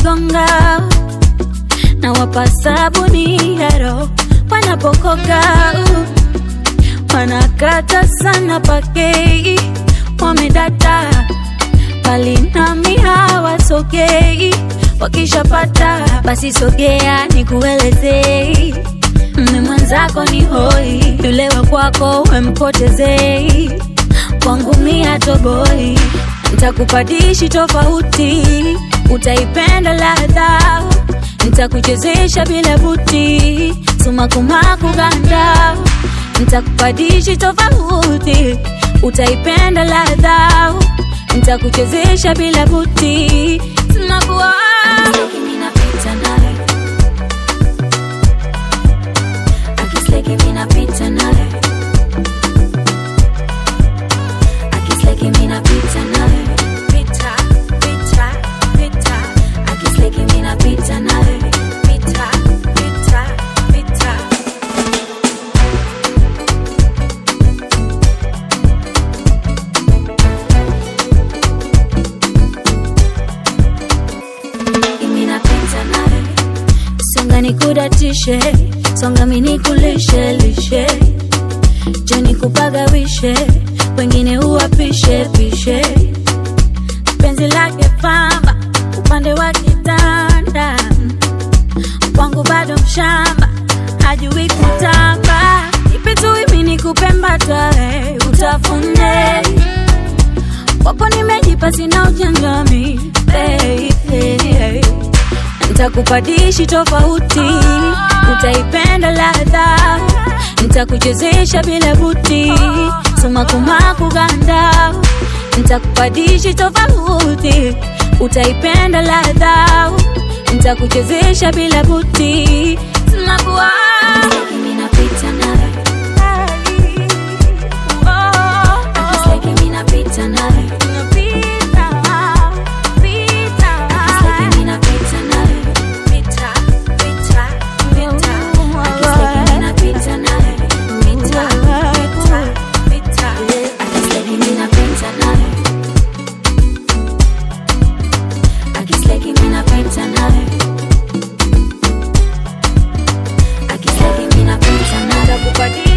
wakigonga na wapa sabuni hero wanapokoka wanakata sana pakei wamedata bali nami hawasogei wakishapata basi sogea nikuelezei mme mwenzako ni hoi yule wa kwako wempotezei kwangu mia toboi ntakupadishi tofauti utaipenda ladha ntakuchezesha bila buti sumakumaku ganda ntakupadishi tofauti utaipenda ladha ntakuchezesha bila buti sumakuwa Minapita naye. Akisleki minapita naye. Akisleki minapita naye. pita, pita, pita, Akisleki minapita naye. pita, pita, pita. Minapita naye. songa nikudatishe songa minikulishe lishe joni kupagawishe wengine uwapishe pishe penzi lake pamba upande wa kitanda kwangu bado mshamba hajui kutamba ipitui nikupembatae utafune kwako nimejipa sina ujanjami baby ntakupadishi tofauti utaipenda ladha ntakuchezesha bila buti sumakumaku ganda ntakupadishi tofauti utaipenda ladha ntakuchezesha bila buti sumakuwa Minapita naye. Akisleki minapita naye. Akisleki minapita naye. Akisleki minapita naye. Akisleki minapita naye. Akisleki minapita naye. Akisleki minapita naye. Nitakupatia